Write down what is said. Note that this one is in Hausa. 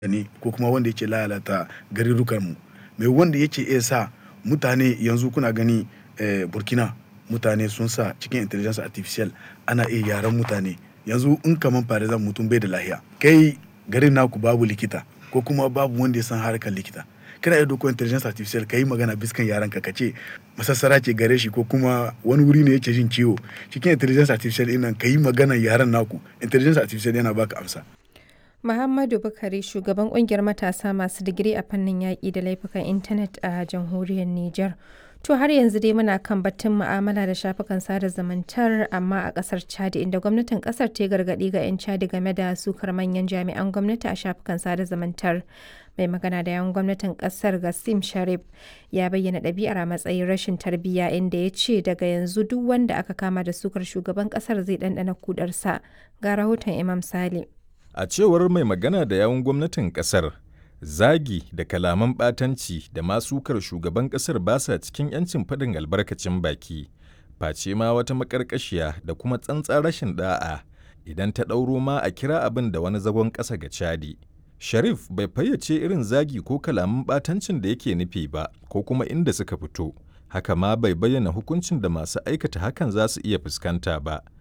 ne ko kuma wanda yake lalata garurukanmu mai wanda yake iya sa mutane yanzu kuna gani eh, burkina mutane sun sa cikin intelligence artificial ana iya yaran mutane yanzu in kaman farizan mutum bai da lahiya kai garin naku babu likita ko kuma babu wanda ya san harkar likita kana iya doko intelligence artificial ka yi magana biskan yaran ka kace masassara ce gare shi ko kuma wani wuri ne yake jin ciwo cikin intelligence artificial ɗin nan ka yi magana yaran naku intelligence artificial yana baka amsa Muhammadu Bukari shugaban kungiyar matasa masu digiri a fannin yaƙi da laifukan intanet a jamhuriyar Nijar. To har yanzu dai muna kan batun mu'amala da shafukan sada zumuntar amma a ƙasar Chad inda gwamnatin ƙasar ta gargaɗi ga 'yan Chad game da sukar manyan jami'an gwamnati a shafukan sada zumuntar. Mai magana da yawan gwamnatin ƙasar Gassim Sharif ya bayyana ɗabi'ar a matsayin rashin tarbiyya inda ya ce daga yanzu duk wanda aka kama da sukar shugaban ƙasar zai ɗanɗana kudarsa. Ga rahoton Imam Sale. A cewar mai magana da yawun gwamnatin kasar, zagi da kalaman ɓatanci da masukar shugaban kasar ba sa cikin 'yancin faɗin albarkacin baki, face ma wata maƙarƙashiya da kuma tsantsar rashin ɗa'a idan ta ɗauro ma a kira abin da wani zagon ƙasa ga Chadi. Sharif bai fayyace irin zagi ko kalaman ɓatancin da yake nufi ba ko kuma inda suka fito, haka ma bai bayyana hukuncin da masu aikata hakan za su iya fuskanta ba.